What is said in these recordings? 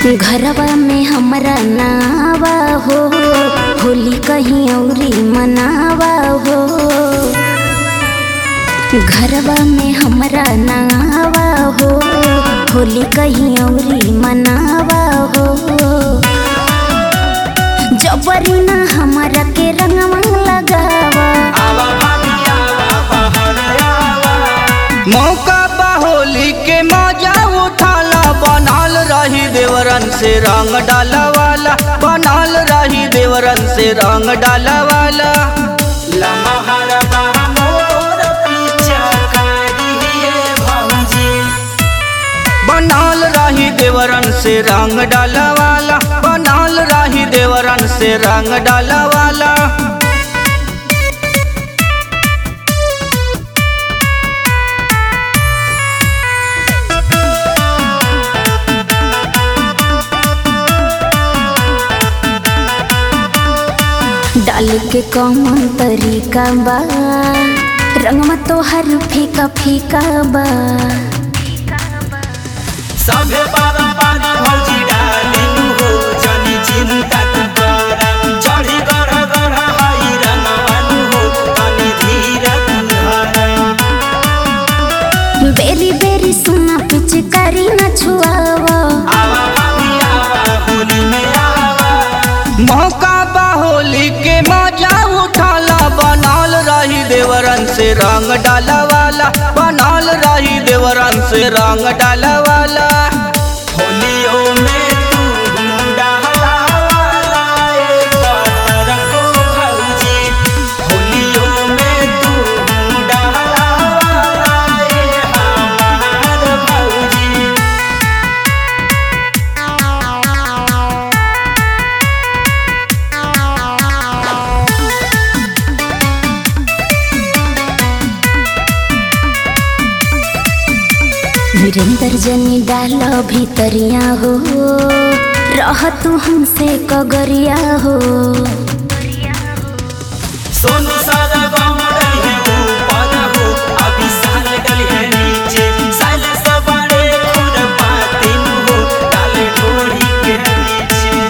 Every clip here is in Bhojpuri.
घरवा में हमरा नावा हो होली कहीं औरी मनावा हो घरवा में हमरा नावा हो होली कहीं औरी मनावा हो जबरी ना हमरा के रंगवा लगावा मौका बा होली के मजा उठाला बनल रही देवरन से रंग डाला वाला बनल रही देवरन से रंग डाला वाला लमहर बा मोर पीछा करिए भौजी बनल रही देवरन से रंग डाला वाला बनल रही देवरन से रंग डाला वाला डाल के कौन तरीका बा रंगवा तो हर फीका फीका बा सभे बारा बारी भौजी डालिनु हो जनी चिंता तू कर चढ़ी गढ़ गढ़ हाई रंगवानु हो तनी धीर तू धर बेरी बेरी सुना पिचकारी न छुआवा आवा भाभी आवा होली में आवा मौका बा होली के मजा उठाला बनल रही देवरन से रंग डाला वाला बनल रही देवरन से रंग डाला वाला होलियो में तू डाला वाला एक बातर को भौजी होलियो में तू डाला वाला ए हमार भौजी वीरेंद्र जनी डाल भीतरिया हो रह तू हमसे कगरिया हो सोनू सारा गाँव डली है ऊपर हो अभी साल डली है नीचे साल सवारे खुद पातिन हो डाले ढोड़ी के नीचे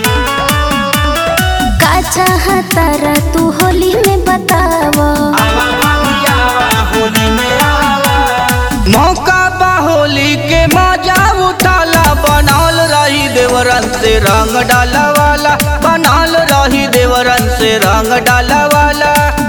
का चाहता रा तू होली में बतावा आवा भाभी आवा होली में आवा मौका बा होली के मजा उठाला बनल रही देवरन से रंग डाला वाला बनल रही देवरन से रंग डाला वाला